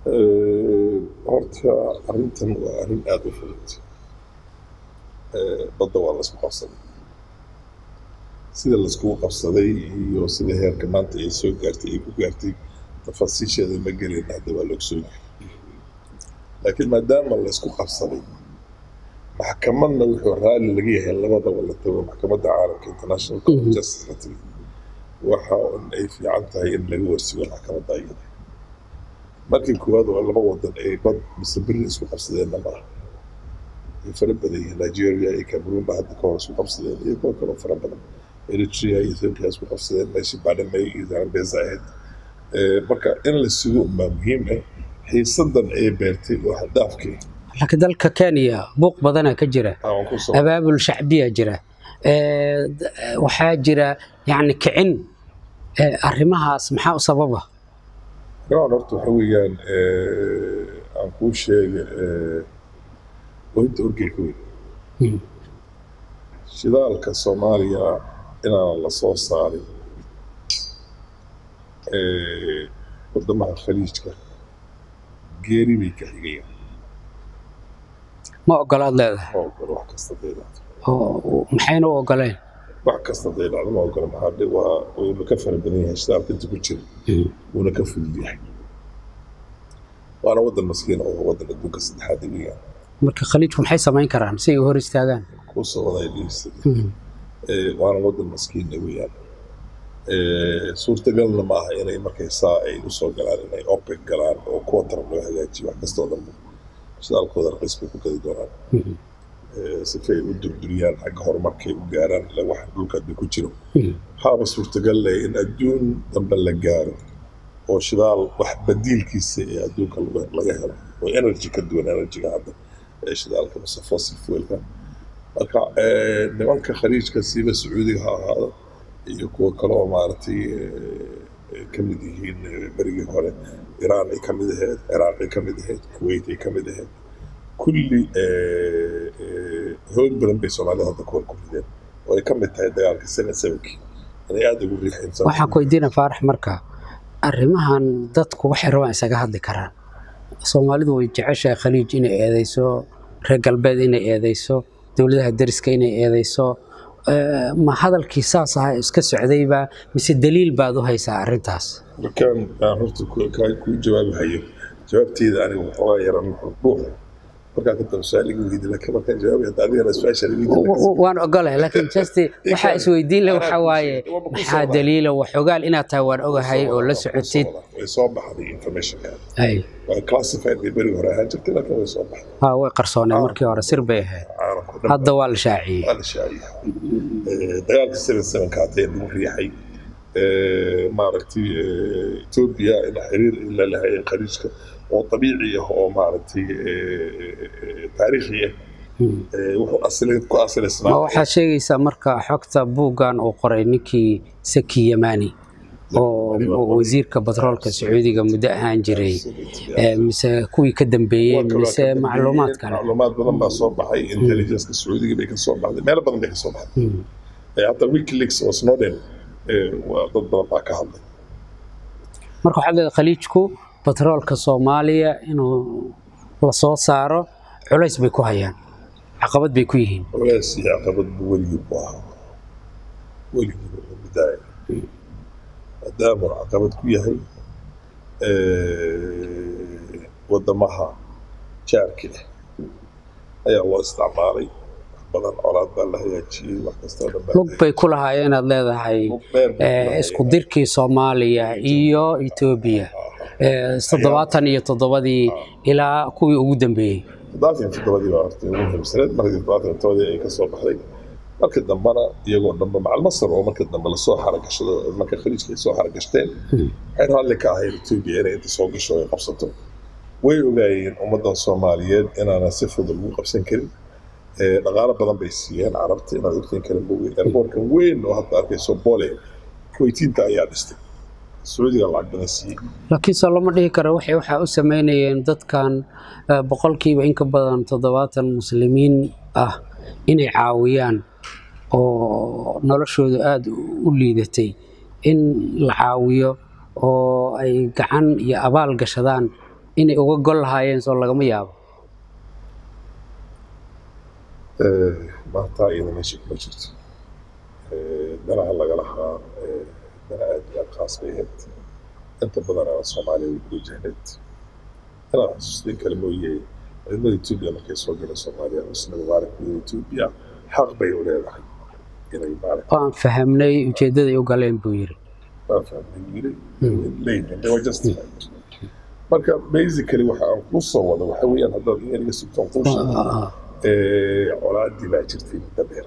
horta arrintan waa arrin aada u fudud badda waa laisku qabsaday sida laiskugu qabsaday iyo sida heerka maanta ay soo gaartay ay ku gaartay tafasiisheeda ma gelin hadda waa la ogsoon yahay laakiin maadaama laisku qabsaday maxkamadna wuxuu raalli laga yahay labadaba la tago maxkamadda caalamka international court of justice la tagi waxa un ay fiican tahay in laga warsigo maxkamadda iyada markii koowaad waa laba wadan ay bad mise beri isku qabsadeenna ma aha ay fara badan yihiin nigeria iyo cameroon ba hadda kahor isku qabsadeen iyo kuwa kaloo fara badan eritrea iyo ethiopia isku qabsadeen meeshii badhamey iyo zambeza ahayd marka in la sugo baa muhiim ah xiisadan ay beertay oo hadaafkii laakiin dalka kenya buuq badana ka jira abaabul shacbiya jira waxaa jira yani kicin arrimahaas maxaa u sababa arrimahan horta waxa weeyaan aan kuu sheega oohinta orgeyka weyn shidaalka soomaaliya inaan la soo saarin wadamaha khaliijka geeri bay ka xigayaan ma ogolaad leedahay ma ogolo wax kasta daydaad maxayna u ogoleen wax kasta daydhacdo ma ogolo maxaa waa wuuna ka fara badan yahay shidaalka inta ku jira wuuna ka fudud yahay waana wadan maskiin oo wadan adduunka saddexaad weeyaan marka khaliijku maxay samayn karaan si ay hor istaagaan kusoo waday dhiisada waana wadan maskiinna weeyaan suurtagalna ma aha inay markay saa ay usoo galaan inay opec galaan oo quotar loo hagaajiyo wax kastoo dhanba shidaalkooda raqiis bay ku gadi doonaan sifay u durduriyaan xagga horumarkay u gaaraan ila wax dhulka hadda ku jiro haaba suurtagal leh in adduun dambe la gaaro oo shidaal wax badiilkiisa ee adduunka laga helo oo energy ka duwan energyga hadda ee shidaalka mise fossil fuelka marka nimanka khaliijka siiba sacuudiga ha ahaado iyo kuwa kale oo maaragtay ka mid yihiin berigii hore iraan ay ka mid ahayd ciraaq ay ka mid ahayd kuwait ay ka mid ahayd kulli hoog badan bay soomaalida hadda kuwan ku rideen oo ay ka mid tahay dagaalka seven sevenkii inay aada ugu riixeen waxaan ku weydiina faarax marka arrimahan dadku waxay rabaan isaga hadli karaan soomaalidu way jeceshahay khaliij inay eedeyso reer galbeed inay eedeyso dowladaha deriska inay eedeyso ma hadalkii saas aha iska socdayba mise daliil baad u haysaa arrintaas markaan aan horta kuu jawaabi hayo jawaabteeda aniga waxoogaa yaran dhuuxa markaa ka dambe su-aal iga weydi laakiin markaan jawaabi hadda adigana su-aasha waan ogolahay laakiin just waxaa isweydiin leh waxaa waaye maxaa daliila waxogaal inaad tahay waan ogahay oo la socotid way soo baxday informationka way classified bay berigi hore ahaan jirtay laakiin way soo baxday ha way qarsooneen markii hore sir bay ahayd hadda waa la shaaciyey waa la shaaciyey dagaalka seven sevenka hadee lagu riixay maaragtay etoobiya in xiriir la lahaayeen khaliijka oo dabiici ah oo maaragtay taariikhi ah wuxuu asilay ku asilaysnaa waxaad sheegaysaa marka xogta buuggan uu qoray ninkii saki yamani oo wasiirka batroolka sacuudiga muddo ahaan jiray mise kuwii ka dambeeyey mise macluumaad kale macluumaad badan baa soo baxay intelligenceka sacuudiga bay ka soo baxday meelo badan bay ka soo baxday hataa wikileaks oo snowden dad badan baa ka hadlay marka waxaad leedahay khaliijku batroolka soomaaliya inuu la soo saaro culays bay ku hayaan caqabad bay ku yihiin culays iyo caqabad bu weligii ku ahaa weligii bidaaya maadaama uu caqabad ku yahay wadamaha jaarka ah ayaa loo isticmaalay badan colaad baa la hagaajiyey wax kastoo dhan lug bay ku lahaayeen inaad leedahay isku dirkii soomaaliya iyo etoobiya toddobaatan iyo toddobadii ilaa kuwii ugu dambeeyey toddobaatan iyo toddobadii baa horta ugu muhiimsaneed markii toddobaatan iyo toddobadii ay ka soo baxday marka dambena iyagoo dhanbe macal masar oo marka dambe lasoo xaragashado marka khaliijka ay soo xaragashteen waxay raalli ka ahayd etoobiya inay inta soo gasho ay qabsato way ogaayeen ummaddan soomaaliyeed inaanan si fudud lagu qabsan karin dhaqaalo badan bay siiyeen carabta inaad ogtiin kala mogeyn airboortkan weyn oo hadda arkayso boole kuweytiinta ayaa dhistay sacuudiga lacag badan siiyey laakiin soo lama dhihi karo waxay waxaa u sameynayeen dadkan boqolkiiba in ka badan toddobaatan muslimiin ah inay caawiyaan oo noloshoodu aada u liidatay in la caawiyo oo ay gacan iyo abaal gashadaan inay uga gol lahaayeen soo lagama yaabo maanta iyada meesha kuma jirto danaha laga lahaa dana aad iyo aad khaas bay ahayd inta badan ana soomaaliya way ku wajahneed inaan xasuustin kale mooye ciidamada etoobiya markay soo galeen soomaaliya musna mubaarak gudaha etoobiya xaq bay u leedahay inay maarag oo aan fahamnay ujeeddaday u galeen buu yidhi baa fahmay yiri leeyihiin they were justified marka basically waxa aan kuu soo wado waxa weeyaan haddaad iniga sugtoon kuu sheego colaadii baa jirtay muddo dheer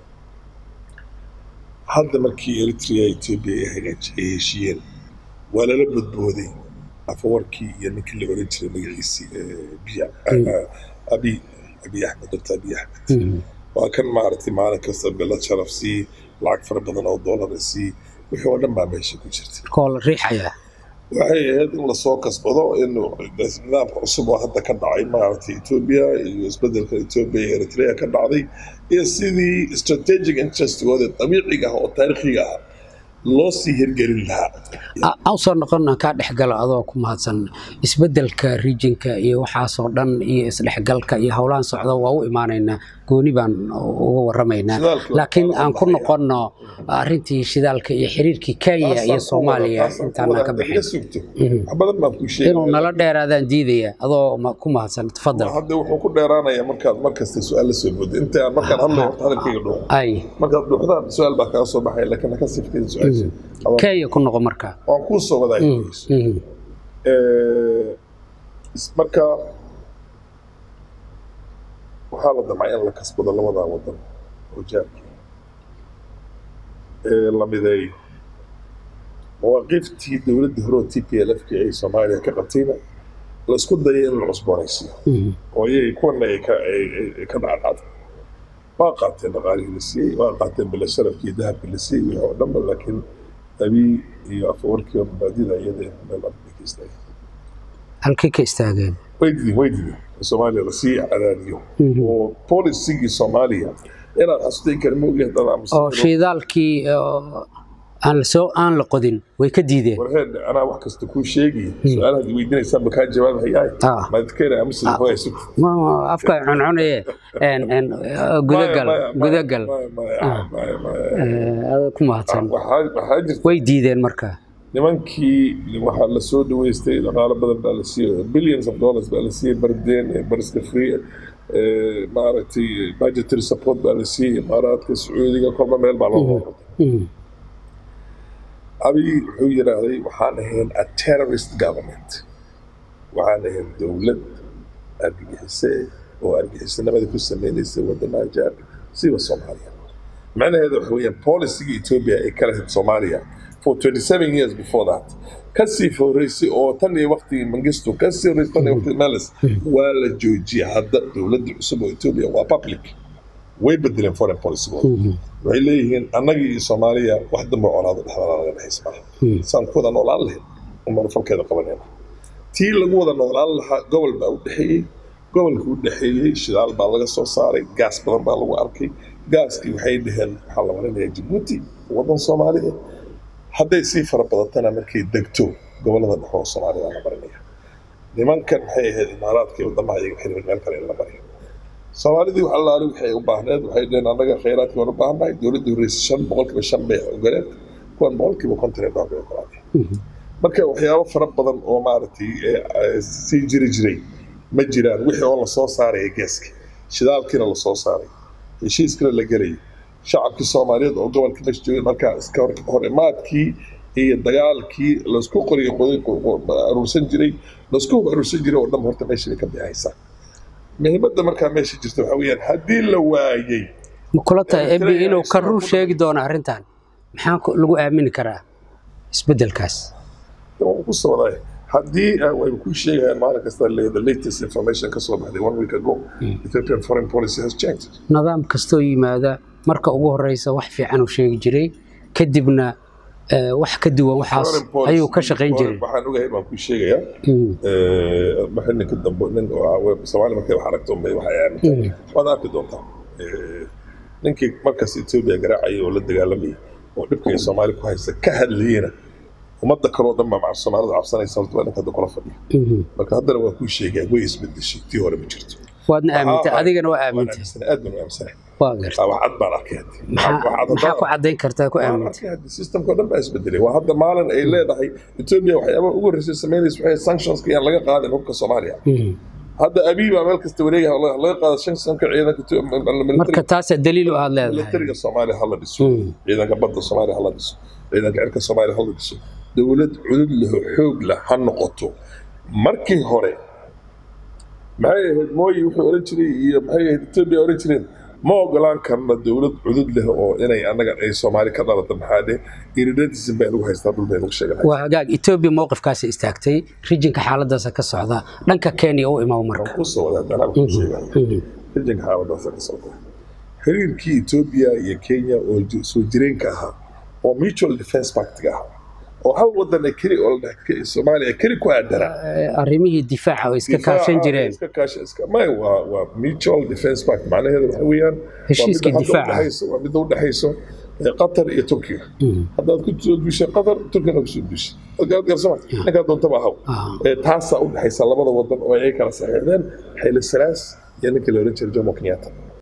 hadda markii eritrea etoobiya ay hagaaj ay heshiiyeen waa lala bodbooday afawarkii iyo ninkii la oran jiray magaciisii biya abi abi axmed doctor abi axmed waa kan maaragtay maalin kasta bilad sharaf sii lacag fara badan oo dollar sii wixii oo dhan baa meesha ku jirta koo la riixaya waxay ahayd in lasoo kasbado in nidaamka cusub oo hadda ka dhacay maaragtay etoobiya iyo isbedelka etoobiya iyo eritrea ka dhacday iyo sidii strategic interestigooda dabiiciga ah oo taariikhiga ah loo sii hirgelin lahaa aan soo noqon aan kaa dhexgalo adoo ku mahadsan isbeddelka rijinka iyo waxaasoo dhan iyo isdhexgalka iyo howlahan socda waa u imaanaynaa gooni baan uga waramaynaa laakiin aan ku noqonno arrintii shidaalka iyo xiriirkii kenya iyo soomaaliya intaanaan ka bixin badan baan kuu sheegay inuu nala dheeraadaan diidaya adoo ku mahadsan tafadal hadda wuxuu ku dheeraanayaa markaad mar kasta su-aal la soo bodo inta aan markaan hadlayo horta hadalkayga dhuuqo ay markaad dhuuxdaan su-aal baa kaga soo baxaya laakiin haka sifkeeda su-aasha kenya ku noqo marka waan kuu soo wadaa marka waxaa la damcay in la kasbado labadaa wadan oo jaarkii la mideeyo mawaaqiiftii dowladdii hore oo t p l f kii ay soomaaliya ka qabtayna la isku dayay in la cusboonaysiiyo oo iyay kuwana ay ka dhacdhacday waa qaateen dhaqaalihii la siiyey waa qaateen bala sharafkii dahabkii la siiyey wixii oo dhanba laakiin abii iyo afawarkii oo mabaadida iyada meel adag bay ka istaageen halkay ka istaageen way didin way didin soomaaliya lasii cadaadiyo oo polisigii soomaaliya inaad xasutay karma ogyahay dad oo shiidaalkii aan lasoo aan la qodin way ka diideen warheed anaa wax kasta kuu sheegaya su-aalahaad weydiinaysaa ma kaa jawaabahayaay madadkeena amuslim hooya sugta afka cuncunaye gudagal gudagal ku mahadsan waxaa jirta way diideen marka nimankii waxaa la soo dhaweystay dhaqaalo badan baa la siiyey billions of dollars baa la siiyey bardeen bariska free maaragtay budgetary support baa la siiyey imaaraadka sacuudiga kolba meel baa loo qortay abiy wuxuu yidhaahday waxaan ahayn a terrorist government waxaan ahayn dowlad argagixise oo argagixisanimada ku sameynaysa wadamaha jaarka siba soomaaliya macnaheeda waxa weeyaan policyga ethiopia ay ka lahayd soomaaliya for 27 years before that kasii horeysay oo tan iyo waqtigii mangistu kasii horeysay tan iyo waqtigii melis waa la joojiyay hadda dowladda cusub oo ethiopia waa public way bedeleen foreign policygooda waxay leeyihiin annagii iyo soomaaliya wax dambe colaado dhexdana naga dhexaysa maaha saan ku wada noolaan lahayn umana falkeeda qabanayna tii lagu wada noolaan lahaa gobol baa u dhexeeyey gobolka u dhexeeyey shidaal baa laga soo saaray gaas badan baa lagu arkay gaaskii waxay dhaheen waxaa la marinayaa jabuuti waddan soomaaliya hadday sii fara badatana markay degto gobolada dhexe oo soomaalida la marinaya nimankan maxay ahayd imaaraadka iyo wadamaha iyaga xiriir meel kale in la mariyo soomaalidii wax allaali waxay u baahneed waxay dhaheen annaga khayraadkii waan u baahannahay dowladda horreysay shan boqolkiiba shan bay ogoleed kuwan boqolkiiba konton ee baa bay ogolaadeen marka waxyaabo fara badan oo maaragtay sii jiri jiray ma jiraan wixii oo lasoo saaraya geeska shidaalkiina lasoo saaray heshiiskana la gelayay shacabkii soomaaliyeed oo gobolka meesha joogay markaa iska horimaadkii iyo dagaalkii laisku qoriyo aruursan jiray laisku aruursan jiray oo dhan horta meesha bay ka bixaysaa muhiimadda markaa meesha jirta waxaa weeyaan haddii la waayey ma kula tahay ebi inuu ka run sheegi doono arrintan maxaa lagu aamini karaa isbeddelkaas ku socday haddii wayba ku sheegayaan maalin kasta the latest information ka soo baxday one week ago Ethiopian foreign policy has changed nidaam kastoo yimaada marka ugu horeysa wax fiican uu sheegi jiray kadibna wax ka duwan waxaas ayuu ka shaqayn jiray waxaan ogahay baan ku sheegayaa waxay ninka dambe nin soomaali markay wax aragto unbay waxay aaminta waad arki doontaa ninkii markaas etoobiya garaacayay oo la dagaalamayay oo dhibkay soomaali ku haysta ka hadlayena ummadda kaloo dhan baa maca soomaalida cabsanaysa horta waa ninka hadda kula fadhiya Mhm. marka haddana waa kuu sheegaa way isbedeshay tii hore ma jirto waadna aamintay Waxaa- adigana waa waan aamintay aaminsanahay aad baan u aaminsanahay waa garta wax cad baan arkay hadda maxaa Wax cad maxaa ku haddana- caddayn kartaa ku waan aamintay arkay hadda systemka oo dhan baa isbedelay waa hadda maalin ay leedahay etoobiya waxyaabaha ugu horreysay samaynaysa waxay sanctionska iyaan laga qaadin hubka soomaaliya Mhm. hadda abiy baa meel kasta wareegaya laga laga qaada shan sanka ciidanka tu- military- marka taasaa daliil u aad leedahay militariga soomaaliya hala dhiso Mm. ciidanka badda soomaaliya hala dhiso ciidanka cirka soomaaliya hala dhiso dowlad cudud leh oo xoog leh ha noqoto markii hore maxay ahayd mooyi wuxuu oran jiray iyo maxay ahayd etoobiya oran jireen ma ogolaan karna dowlad cudud leh oo inay annaga ay soomaali ka dhalato maxaa dhe iridatism bay nagu haystaa dhul bay nagu sheegan waa hagaag etoobiya mowqifkaasi istaagtay rijinka xaaladaasa ka socda dhanka kenya u imaw marka waan kusoo wadaa danaa ku sheegaya Mhm. rijinka xaaladaasa ka socda xiriirkii etoobiya iyo kenya oo ji- soo jireenka ahaa oo mutual defense pactiga ahaa oo hal wadan ay keli oo la dhahay soomaaliya keli ku aadanaa Eh, arrimihii difaaca oo iska kaashan jireen iska kaashan iska may waa waa mutual defense pact macnaheedu waxa weeyaan waa Heshiiskii midda hadda difaaca. udhexayso- waa midda udhexayso eh, qatar iyo turkiga Mhm. haddaad ku soo duushay qatar turkina ku soo duushay halkaad garsama ninkaa doontaba ahaw Ah. Eh, taasaa udhexaysa labada wadan oo ay kala saxiixdeen xayla salaas iyo ninka la oran jiray jomo kenyatta